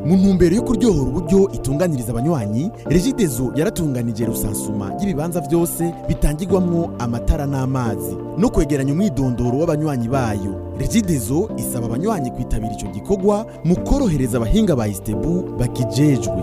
mu ntumbero yo kuryohora uburyo itunganiriza abanywanyi regidezo yaratunganije rusansuma y'ibibanza byose bitangirwamwo amatara n'amazi no kwegeranya umwidondoro w'abanywanyi bayo regidezo isaba abanywanyi kwitabira ico gikorwa mu korohereza abahinga ba istebu bakijejwe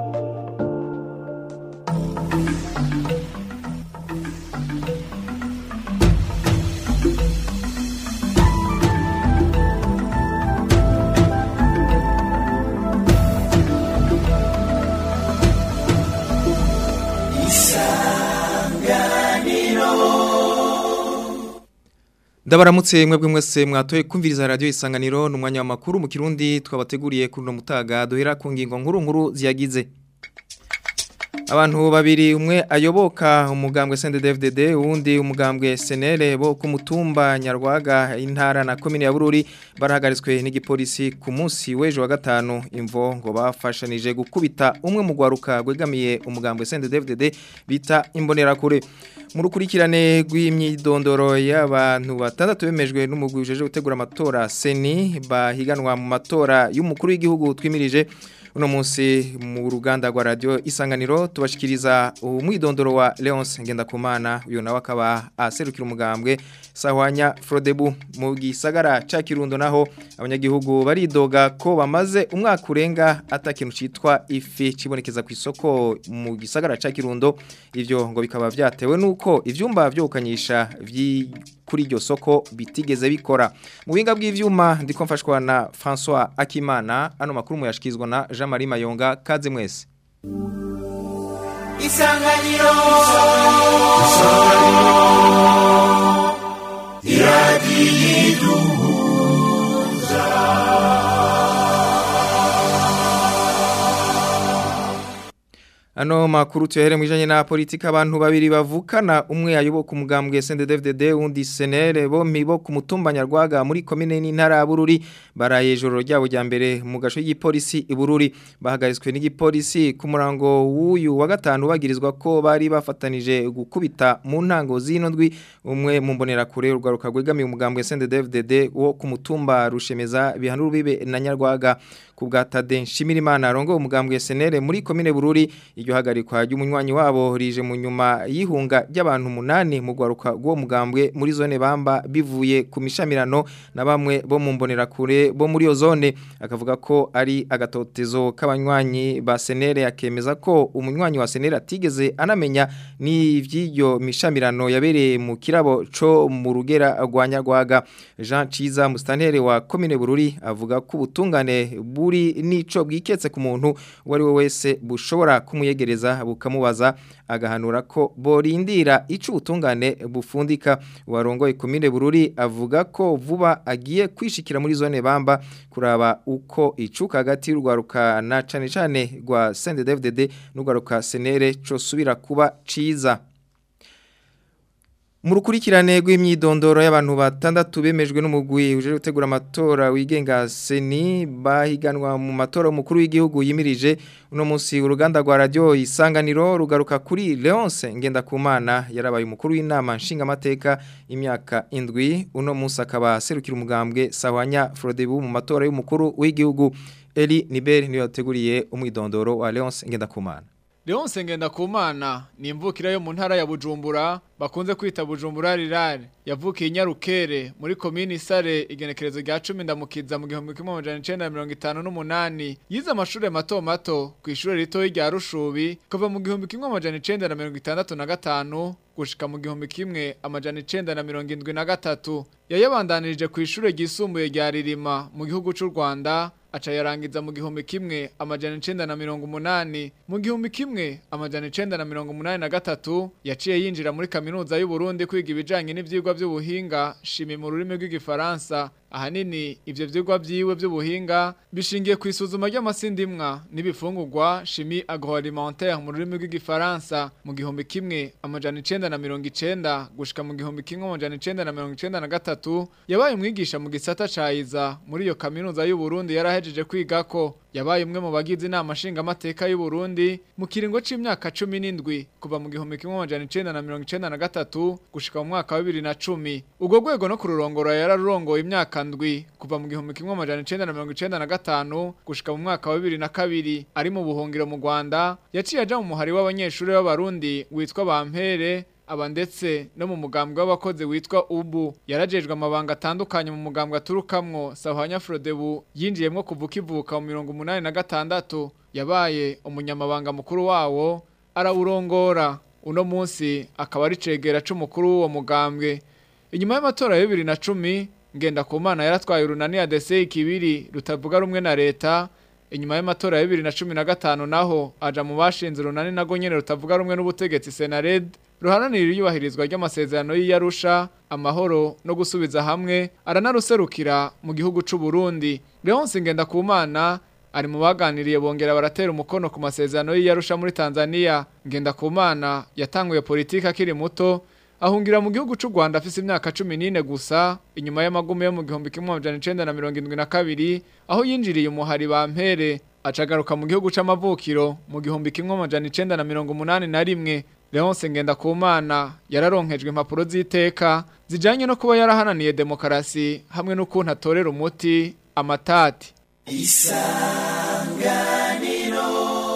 Ndabaramutse mwebwe mwese mwatoye kumviriza radio isanganiro numwanya wa makuru mu kirundi twabateguriye kuri no mutaga duhera ku ngingo nkuru nkuru ziyagize Abantu babiri umwe ayoboka umugambwe CNDD-FDD uwundi umugambwe SNL bo ku mutumba Nyarwaga intara na komine ya Bururi barahagaritswe n'igipolisi ku munsi w'ejo wa gatanu imvo ngo bafashanije gukubita umwe mu gwaruka gwegamiye umugambwe CNDD-FDD bita imbonerakure mu rukurikirane rw'imyidondoro y'abantu batandatu bemejwe n'umugwi ujeje gutegura amatora seni bahiganwa mu matora y'umukuru w'igihugu twimirije uno munsi mu ruganda rwa radio isanganiro tubashikiriza umwidondoro wa Leonce Ngendakumana uyo nawe akaba aserukira umugambwe Sahwanya Frodebu mu gisagara ca Kirundo naho abanyagihugu baridoga ko bamaze umwaka urenga atakintu citwa ifi cibonekeza ku isoko mu gisagara ca Kirundo ivyo ngo bikaba vyatewe nuko ivyumba vyo kukanyisha vyi kuri iryo soko bitigeze bikora mu buhinga bw'ivyuma ndiko mfashwa na François Akimana ano makuru muyashikizwa na Jean Marie Mayonga kaze mwese Isanganiro Ano makuru tuyahere mwijanye na politika abantu babiri bavukana umwe ayoboka umugambwe CNDD-FDD undi senere bompi bo ku mutumba Nyarwaga muri komine n'intara ya Bururi baraye joro ryabo rya mbere mu gasho y'ipolisi i Bururi bahagaritswe n'igipolisi ku murango w'uyu wa gatanu bagirizwa ko bari bafatanije gukubita mu ntango zino ndwi umwe mu mbonera kure urwaruka rwegamiye umugambwe CNDD-FDD wo ku mutumba rushemeza bihanura bibe na Nyarwaga ku bwa Tade Nshimirimana arongo umugambwe senere muri komine Bururi iryo hagarikwa ry'umunywanyi wabo rije mu nyuma y'ihunga ry'abantu munani mu gwaruka rwo mugambwe muri zone bamba bivuye ku mishamirano na bamwe bo mu mbonera kure bo muri yo zone akavuga ko ari agatotezo k'abanywanyi ba senere akemeza ko umunywanyi wa senere atigeze anamenya ni ivy'iryo mishamirano yabereye mu kirabo co mu rugera rwa Nyarwaga Jean Ciza mustantere wa komine Bururi avuga ko ubutungane buri nico bwiketse ku muntu uwo ari we wese bushobora kumuye yegereza bukamubaza agahanura ko borindira ico ubutungane bufundika warongoye komine Bururi avuga ko vuba agiye kwishikira muri zone bamba kuraba uko icuka hagati y'urwaruka na cane cane rwa CNDD-FDD n'urwaruka senere co subira kuba ciza Murukurikirane rw'imyidondoro y'abantu batandatu bemejwe n'umugwi uje gutegura amatora wigenga seni bahiganwa mu matora umukuru w'igihugu yimirije uno munsi uruganda rwa radio isanganiro rugaruka kuri Leonce Ngendakumana yarabaye umukuru w'inama nshingamateka imyaka indwi uno munsi akaba serukira umugambwe Sawanya Frodebu mu matora y'umukuru w'igihugu Eli Nibel niyo yateguriye umwidondoro wa Leonce Ngendakumana Leonce Ngendakumana ni imvukira yo mu ntara ya Bujumbura bakunze kwita Bujumbura rirare yavukiye Nyarukere muri komini Sare igenekerezo rya 10 ndamukiza mu 1958 yize amashuri mato mato ku ishure rito rya Rushubi kuva mu 1965 gushika mu gihumbi kimwe amajana 973 yayabandanirije ku ishure ryisumbuye rya Ririma mu gihugu cy'u Rwanda aca yarangiza mu gihumbi kimwe amajana 980 mu gihumbi kimwe amajana 983 yaciye yinjira muri kaminuza y'u Burundi kwiga ibijanye n'ivyigwa by'ubuhinga shimi mu rurimi rw'igifaransa ahanini ivyo vyigwa vyiwe by'ubuhinga bishingiye ku isuzuma ry'amasindimwa n'ibifungurwa chimie agroalimentaire mu rurimi rw'igifaransa mu gihumbi kimwe amajana 990 gushika mu gihumbi kimwe amajana 993 yabaye umwigisha mu gisata ca iza muri iyo kaminuza y'u Burundi yarahejeje kwigako yabaye umwe mu bagize inama nshingamateka y'u Burundi mu kiringo c'imyaka 17 kuva mu gihumbi kimwe amajana 1993 gushika mu mwaka wa 2010 ubwo rwego no kururongora yararurongoye imyaka ndwi kuva mu gihumbi kimwe amajana 1995 gushika mu mwaka wa 2002 ari mu buhungiro mu Rwanda yaciye aja mu muhari w'abanyeshuri b'abarundi witwa Bampere aba ndetse no mu mugambwe w'abakozi witwa ubu yarajejwe amabanga atandukanye mu mugambwe aturukamwo Sahwanya Frodebu yinjiyemwo kuva kivuka mu mirongo umunani na gatandatu yabaye umunyamabanga mukuru wawo arawurongora uno munsi akaba ari cegera c'umukuru w'uwo mugambwe inyuma y'amatora ya bibiri na cumi ngenda ku mana yaratwaye urunani ya dese kibiri rutavuga rumwe na leta inyuma y'amatora ya bibiri na cumi na gatanu naho aja mu bashinze urunani nago nyene rutavuga rumwe n'ubutegetsi senared ruharanira iyubahirizwa ry'amasezerano y'iyarusha amahoro no gusubiza hamwe aranaruserukira mu gihugu c'u Burundi Leonce Ngendakumana ari mu baganiriye bongera baratera umukono ku masezerano y'iyarusha muri Tanzania Ngendakumana yatanguye politiki akiri muto ahungira mu gihugu c'u Rwanda afise imyaka 14 gusa inyuma y'amagume yo mu gihumbi kimwe amajana 1972 aho yinjiriye umuhari bampere acagaruka mu gihugu c'amavukiro mu gihumbi kimwe amajana 1981 Leonce Ngendakumana yararonkejwe impapuro z'iteka zijanye no kuba yarahananiye demokarasi hamwe n'ukuntu atorera umuti amatati isanganiro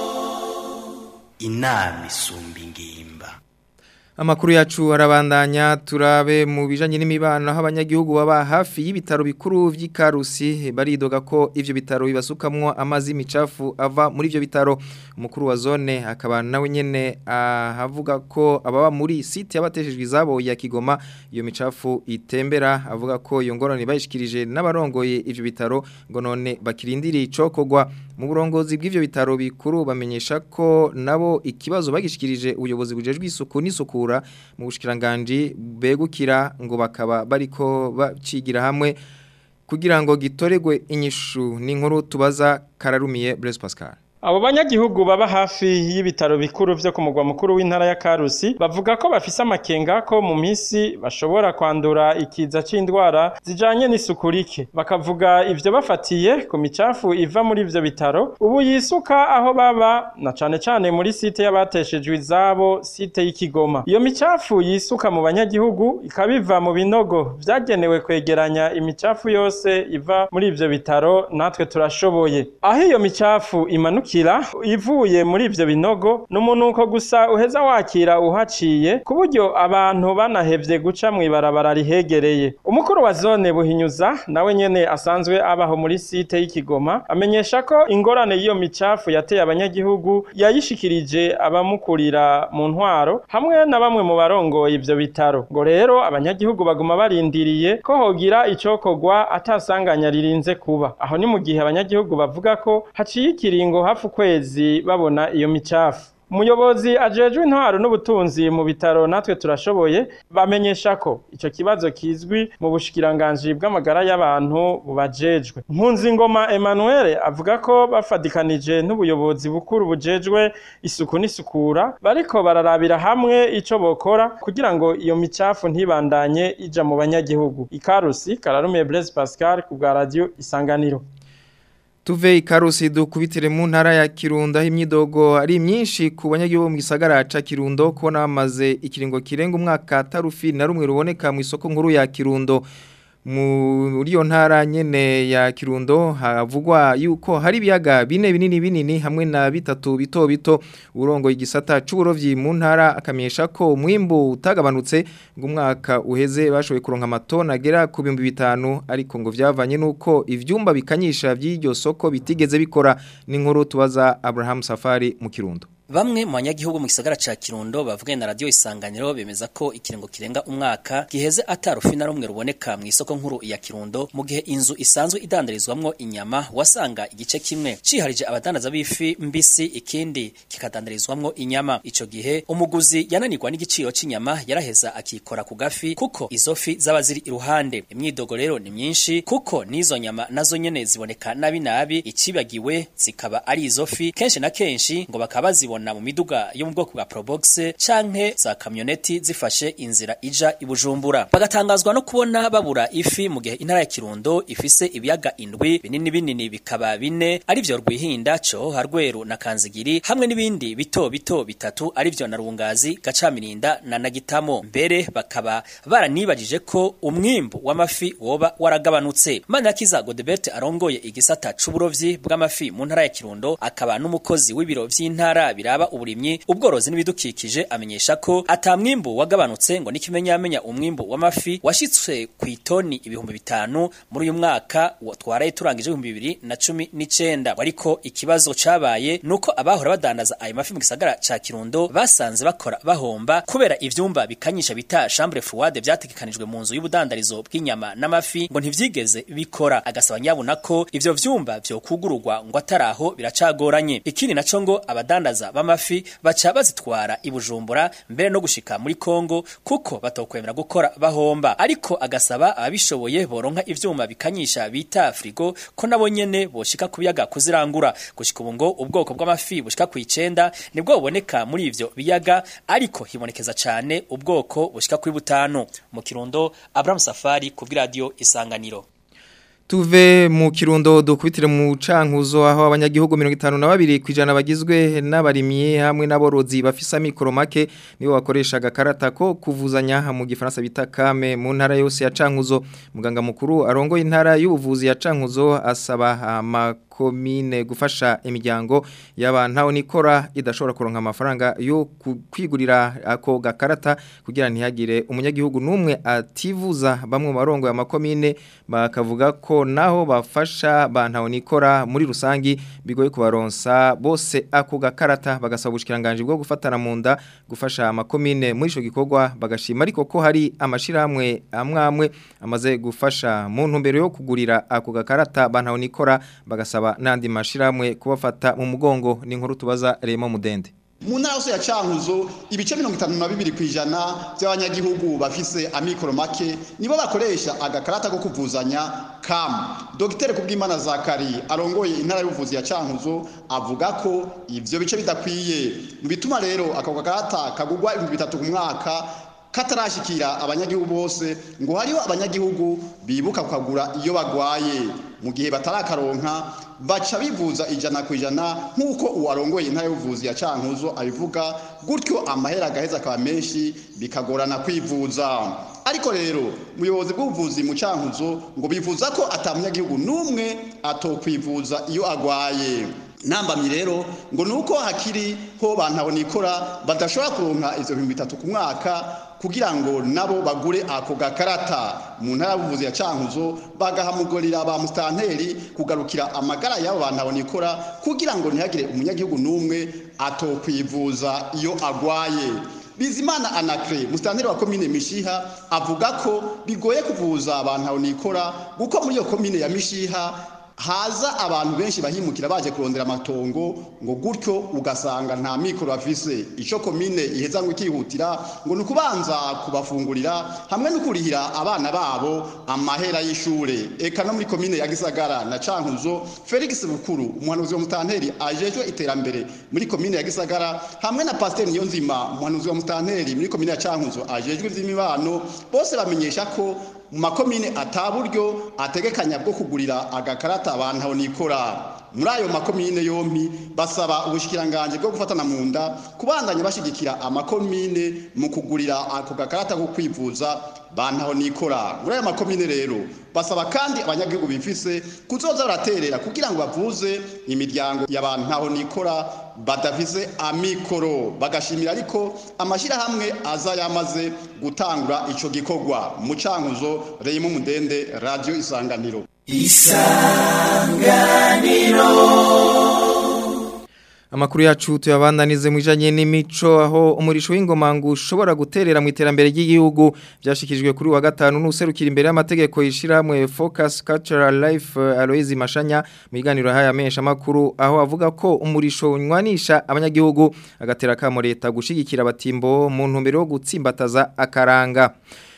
inama isumba ingimba Amakuru yacu arabandanya turabe mu bijanye n'imibano aho abanyagihugu baba hafi y'ibitaro bikuru vy'Ikarusi baridoga ko ivyo bitaro bibasukamwo amazi micafu ava muri ivyo bitaro umukuru wa zone akaba nawe nyene ahavuga ko ababa muri site yabateshejwe izabo ya Kigoma iyo micafu itembera avuga ko iyo ngorane bayishikirije n'abarongoye ivyo bitaro ngo none bakirindiriye icokogwa mu burongozi bw'ivyo bitaro bikuru bamenyesha ko nabo ikibazo bagishikirije ubuyobozi bujejwe isuku n'isukura mu bushikiranganje begukira ngo bakaba bariko bacigira hamwe kugira ngo gitoregwe inyishu n'inkuru tubaza kararumiye Blaise Pascal Abo banyagihugu baba hafi y'ibitaro bikuru vyo ku mugwa mukuru w'intara ya Karusi bavuga ko bafise amakenga ko mu misi bashobora kwandura ikiza c'indwara zijanye n'isuku rike bakavuga ivyo bafatiye ku micafu iva muri ivyo bitaro ubu yisuka aho baba na cane cane muri site y'abateshejwe izabo site y'Ikigoma iyo micafu yisuka mu banyagihugu ikabiva mu binogo vyagenewe kwegeranya imicafu yose iva muri ivyo bitaro natwe turashoboye aho iyo micafu imanuka wakira ivuye muri ivyo binogo n'umunuko gusa uheza wakira uhaciye ku buryo abantu banahevye guca mw'ibarabara rihegereye umukuru wa zone buhinyuza nawe nyene asanzwe abaho muri site y'ikigoma amenyesha ko ingorane y'iyo micafu yateye abanyagihugu yayishikirije abamukurira mu ntwaro hamwe na bamwe mu barongoye ivyo bitaro ngo rero abanyagihugu baguma barindiriye ko hogira icokogwa atasanganya ririnze kuba aho ni mu gihe abanyagihugu bavuga ko haciye ikiringo hafi ukwezi babona iyo micafu umuyobozi ajejwe intwaro n'ubutunzi mu bitaro natwe turashoboye bamenyesha ko ico kibazo kizwi mu bushikiranganji bw'amagara y'abantu bubajejwe Mpunzingoma Emmanuel avuga ko bafadikanije n'ubuyobozi bukuru bujejwe isuku n'isukura bariko bararabira hamwe ico bokora kugira ngo iyo micafu ntibandanye ija mu banyagihugu ikarusi kararumiye Blaise Pascal ku bwa radio Isanganiro Tuve ikarusi dukubitire mu ntara ya Kirundo aho imyidogo ari myinshi ku banyagihugu mu gisagara ca Kirundo kubona bamaze ikiringo kirenga umwaka tarufi na rumwe ruboneka mu isoko nkuru ya Kirundo muri iyo ntara nyene ya Kirundo havugwa yuko hari ibiyaga bine binini binini hamwe na bitatu bito bito urongo igisata c'uburovyi mu ntara akamenyesha ko umwimbu utagabanutse ngo umwaka uheze bashoboye kuronka amatona agera ku 5000 ariko ngo vyavanye nuko ivyumba bikanyisha vy'iryo soko bitigeze bikora n'inkuru tubaza Abraham Safari mu Kirundo Bamwe mu banyagihugu mu gisagara ca Kirundo bavuganye na radio Isanganiro bemeza ko ikiringo kirenga umwaka giheze atarufi na rumwe ruboneka mu isoko nkuru ya Kirundo mu gihe inzu isanzwe idandarizwamwo inyama wasanga igice kimwe ciharije abadandaza b'ifi mbisi ikindi kikadandarizwamwo inyama ico gihe umuguzi yananirwa n'igiciro c'inyama yaraheza akikora ku gafi kuko izo fi zaba ziri iruhande imyidogo rero ni myinshi kuko nizo nyama nazo nyene ziboneka nabi nabi ikibagiwe zikaba ari izo fi kenshi na kenshi ngo bakaba zibona babibona mu miduga yo mu bwoko bwa Probox canke za kamyoneti zifashe inzira ija ibujumbura bagatangazwa no kubona babura ifi mu gihe intara ya Kirundo ifise ibiyaga indwi binini binini bikaba bine ari byo rwihinda cyo harweru na kanzigiri hamwe n'ibindi bito bito bitatu ari byo na rungazi gacamirinda na nagitamo mbere bakaba baranibajije ko umwimbu w'amafi woba waragabanutse Manirakiza Godebert arongoye igisata c'uburovyi bw'amafi mu ntara ya Kirundo akaba n'umukozi w'ibiro vy'intara biraba uburimyi ubworozi n'ibidukikije amenyesha ko atamwimbu wagabanutse ngo n'ikimenyamenya umwimbu w'amafi washitswe ku itoni ibihumbi bitanu muri uyu mwaka twaraye turangije ibihumbi bibiri na cumi n'icenda ariko ikibazo cabaye nuko abahora badandaza ayo mafi mu gisagara ca Kirundo basanze bakora bahomba kubera ivyumba bikanyisha bita chambre froide vyategekanijwe mu nzu y'ubudandarizo bw'inyama n'amafi ngo ntivyigeze bikora agasaba nyabuna ko ivyo vyumba vyo kugururwa ngo ataraho biracagoranye ikindi naco ngo abadandaza b'amafi baca bazitwara ibujumbura mbere no gushika muri Kongo kuko batokwemera gukora bahomba ariko agasaba ababishoboye boronka ivyuma bikanyisha bita frigo ko nabo nyene boshika kubiyaga kuzirangura gushika ubu ngo ubwoko bw'amafi bushika ku icenda nibwo buboneka muri ivyo biyaga ariko hibonekeza cane ubwoko bushika kuri butanu mu Kirundo Abraham Safari ku radio Isanganiro Tuve mu kirundo dukubitire mu cankuzo aho abanyagihugu 52 kwijana bagizwe n'abarimyi hamwe n'aborozi bafisa mikoro make nibo bakoresha gakarata ko kuvuzanya mu gifaransa bita kame mu ntara yose ya cankuzo muganga mukuru arongoye intara y'ubuvuzi ya cankuzo asaba amakomine gufasha imiryango y'abantu nikora idashobora kuronka amafaranga yo kwigurira ako gakarata kugira ntihagire umunyagihugu numwe ativuza bamwe mu barongo y'amakomine bakavuga ko naho bafasha bantaho nikora muri rusangi bigoye kubaronsa bose ako gakarata bagasaba ubushikiranganje bwo gufatana mu nda gufasha amakomine muri ico gikorwa bagashima ariko ko hari amashirahamwe amwamwe amaze gufasha mu ntumbero yo kugurira ako gakarata bantaho nikora bagasaba nandi mashirahamwe kubafata mu mugongo ni inkuru tubaza Remo Mudende mu ntara yose ya cankuzo ibice mirongo itanu na bibiri ku ijana by'abanyagihugu bafise amikoro make nibo bakoresha agakarata ko kuvuzanya kamu dogiteri kubw'imana zakari arongoye intara y'ubuvuzi ya cankuzo avuga ko ivyo bice bidakwiye mu bituma rero ako gakarata kagugwa ibihumbi bitatu ku mwaka katarashikira abanyagihugu bose ngo hariho abanyagihugu bibuka kukagura iyo bagwaye mu gihe batarakaronka baca bivuza ijana ku ijana nk'uko uwarongoye intara y'ubuvuzi ya cankuzo abivuga gutyo amahera agaheza akaba menshi bikagorana kwivuza ariko rero umuyobozi bw'ubuvuzi mu cankuzo ngo bivuza ko atamunyagihugu n'umwe atokwivuza iyo agwaye nambamye rero ngo nuko hakiri ho bantabona ikora badashobora kuronka ivyo bintu bitatu ku mwaka kugira ngo nabo bagure ako gakarata mu ntara y'ubuvuzi ya cankuzo bagahamugurira ba mustanteri kugarukira amagara y'abo bantabona ikora kugira ngo ntihagire umunyagihugu n'umwe atokwivuza iyo agwaye Bizimana Anacre mustanteri wa commune Mishiha avuga ko bigoye kuvuza abantu aho nikora guko muri iyo commune ya Mishiha haza abantu benshi bahimukira baje kurondera amatongo ngo gutyo ugasanga nta mikoro bafise ico komine iheza ngo ikihutira ngo nukubanza kubafungurira hamwe no kurihira abana babo amahera y'ishure eka no muri komine ya Gisagara na Cankuzo Felix Bukuru umuhanuzi wa mutanteri ajejwe iterambere muri komine ya Gisagara hamwe na Pasteur Niyonzima umuhanuzi wa mutanteri muri komine ya Cankuzo ajejwe ivy'imibano bose bamenyesha ko mu makomine ataburyo ategekanya bwo kugurira agakarata abantu aho nikora muri ayo makomine yompi basaba ubushikiranganje bwo gufatana mu nda kubandanya bashigikira amakomine mu kugurira ako gakarata ko kwivuza bantaho nikora muri ayo makomine rero basaba kandi abanyagihugu bifise kuzoza baraterera kugira ngo bavuze imiryango y'abantu ntaho nikora badafise amikoro bagashimira ariko amashyirahamwe aza yamaze gutangura ico gikorwa mu cankuzo Reyimo Mudende Radio Isanganiro Amakuru yacu tuyabandanize mu ijanye n'imico aho umurisho w'ingomangu ushobora guterera mu iterambere ry'igihugu byashikijwe kuri wa gatanu n'userukira imbere y'amategeko yishiramwe Focus Cultural Life Aloise Mashanya mu iganiro haya mesha makuru aho avuga ko umurisho unywanisha abanyagihugu agatera kamo leta gushigikira abatimbo mu ntumbero yo gutsimbataza akaranga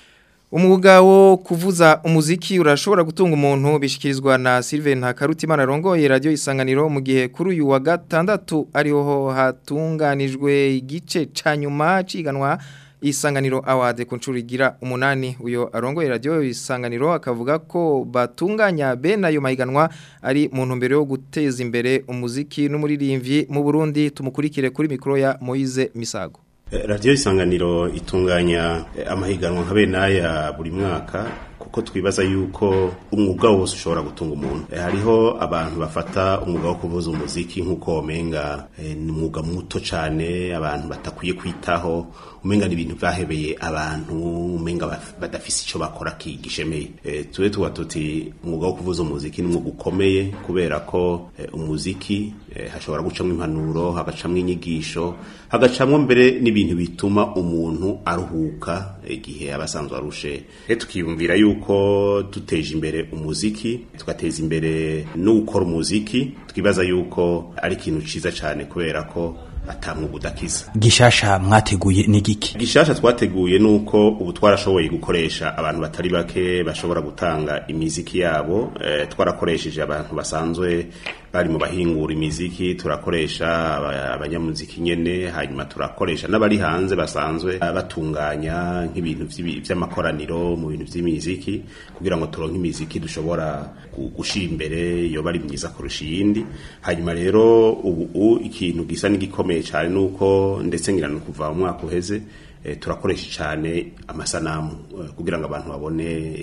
Umwuga wo kuvuza umuziki urashobora gutunga umuntu bishikirizwa na Sylvain Hakarutimana rongoye radio isanganiro mu gihe kuri uyu wa gatandatu ariho hatunganijwe igice ca nyuma ciganwa isanganiro award ku ncuro igira umunani uyo arongoye radio isanganiro akavuga ko batunganya bene ayo mahiganwa ari mu ntumbero yo guteza imbere umuziki n'umuririmbyi mu Burundi tumukurikire kuri mikro ya Moise Misago radiyo isanganiro itunganya amahiganwa nka bene aya buri mwaka kuko twibaza yuko umwuga wose ushobora gutunga umuntu hariho abantu bafata umwuga wo kuvuza umuziki nk'uko womenga ni umwuga muto cyane abantu batakwiye kwitaho umenga ni ibintu byahebeye abantu umenga badafise icyo bakora kigishemeye tube tuba tuti umwuga wo kuvuza umuziki ni umwuga ukomeye kubera ko umuziki hashobora gucamo impanuro hagacamo inyigisho hagacamo mbere n'ibintu bituma umuntu aruhuka igihe aba asanzwe arushe tukiyumvira yuko duteje imbere umuziki tugateza imbere no gukora umuziki twibaza yuko ari ikintu cyiza cyane kubera ko atamwuga udakiza gishasha mwateguye ni giki gishasha twateguye nuko ubu twarashoboye gukoresha abantu batari bake bashobora gutanga imiziki yabo e, twarakoresheje abantu basanzwe bari mu bahingura imiziki turakoresha abanyamuziki nyene hanyuma turakoresha n'abari hanze basanzwe batunganya nk'ibintu vy'amakoraniro mu bintu vy'imiziki kugira ngo turonke imiziki dushobora gushira imbere yo bari myiza kurusha iyindi hanyuma rero ubu ikintu gisa n'igikomeye cyane nuko ndetse ngira no kuva mu mwaka uheze e, turakoresha cyane amasanamu e, kugira ngo abantu babone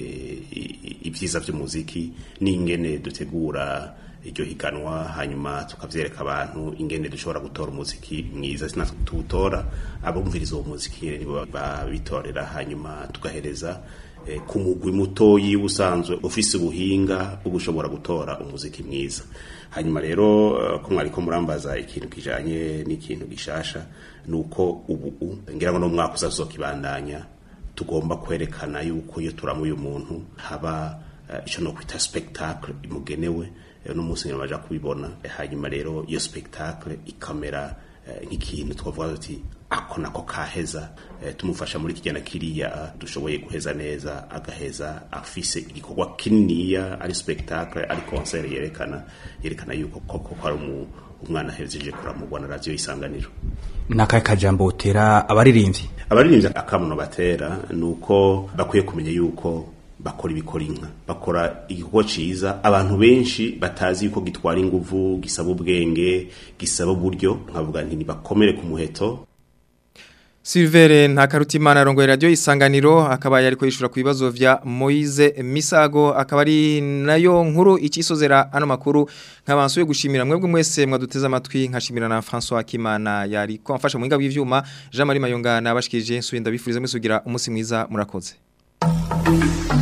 e, ibyiza by'umuziki n'ingene dutegura iryo higanwa hanyuma tukavyereka abantu ingene dushobora gutora umuziki mwiza sinatwe tuwutora abumviriza uwo muziki nibo babitorera hanyuma tugahereza eh, ku mugwi mutoyi usanzwe ufise ubuhinga bwo gushobora gutora umuziki mwiza hanyuma rero uh, ko mwariko murambaza ikintu kijanye n'ikintu gishasha nuko ubu ngira ngo no mwaka uzazokibandanya tugomba kwerekana yuko iyo turamuye umuntu haba uh, ico no kwita spectacle imugenewe no munsi nyuma baja kubibona hanyuma rero iyo spectacle ikamera nk'ikintu twavuga tuti ako nako kaheza tumufasha muri kijyana kiriya dushoboye guheza neza agaheza afise igikorwa kininiya ari spectacle ari concert yerekana yerekana yuko koko ko ari umwana ahejeje kuramurwa na radio isanganiro nakaye kajambo utera abaririmbyi abaririmbyi akamuno batera nuko bakwiye kumenya yuko bakora ibikora inka bakora igikorwa ciza abantu benshi batazi yuko gitwara inguvu gisaba ubwenge gisaba uburyo nkavuga nti bakomere ku muheto Silvere Ntakarutimana arongoye radio isanganiro akaba yari kwishura ku bibazo vya Moize Misago akaba ari nayo nkuru icisozera ano makuru nkabansuye gushimira mwebwe mwese mwaduteza amatwi nkashimira na François Kimana yari ko amfasha mu hinga bw'ivyuma Jean Marie Mayonga nabashikije nsuye ndabifuriza mwese kugira umunsi mwiza murakoze